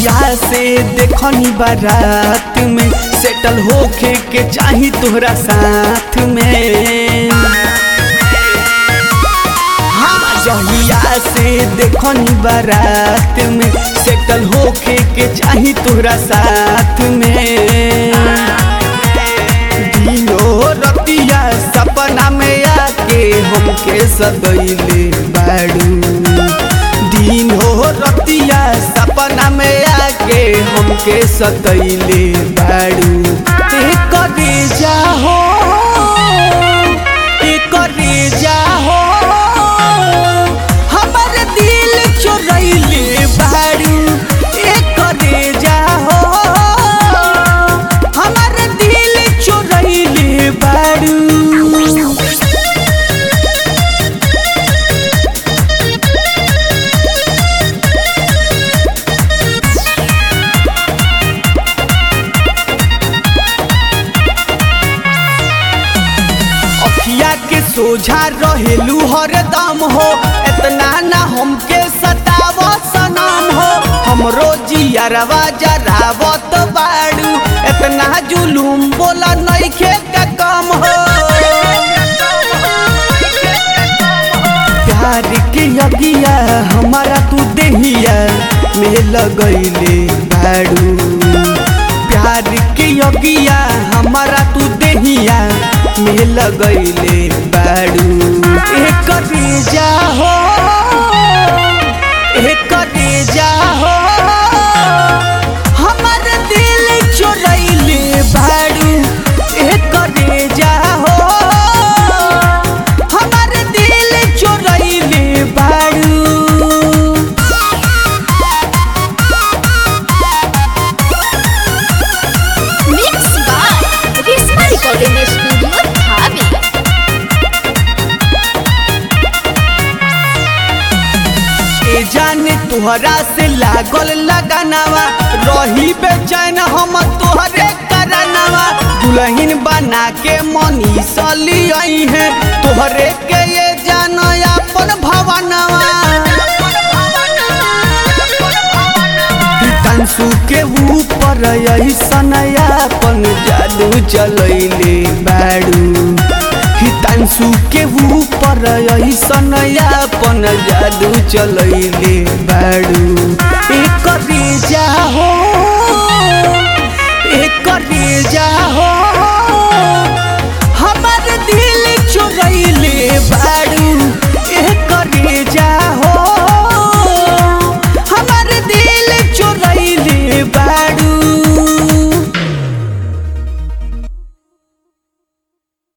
जहिया से देखनी बारात में सेटल होके के चाही तोहरा साथ में हाँ जहिया से देखनी बारात में सेटल होके के चाही तोहरा साथ में दिनो रतिया सपना में आके हमके सदैले बाड़ू दिनो रतिया सपना में आके हमके सदैले बाड़ू ते करे जाहो ते करे जाहो हमर दिल चोरैले बाड़ू ए करे जाहो हमर दिल चोरैले बाड़ू अखिया के सोझा रहेलू हरदम हो इतना ना हमके सताव सनम हो हमरो जियरवा जरावत बाड़ू इतना जुलूम बोला नइखे का कम हो प्यार के यगिया हमारा तू देहिया में लगैले बाड़ू प्यार के यगिया हमारा तू देहिया में लगैले बाड़ू एक जाहो एक जाहो हमर दिल चोरैले बाड़ू एक जाहो हमर दिल चोरैले बाड़ू Mixed by Risma Recording Studio, Dhabi. ए जाने तुहरा से लागल लगानावा रही बेचैन हम तोहरे करनावा दुल्हन बना के मनी सली आई है तोहरे के ये जान अपन भवनवा तंसु के ऊपर ऐसन अपन जादू चलैले बाड़ू हितांशु के ऊपर ऐसन अपन जादू चलैले बाड़ू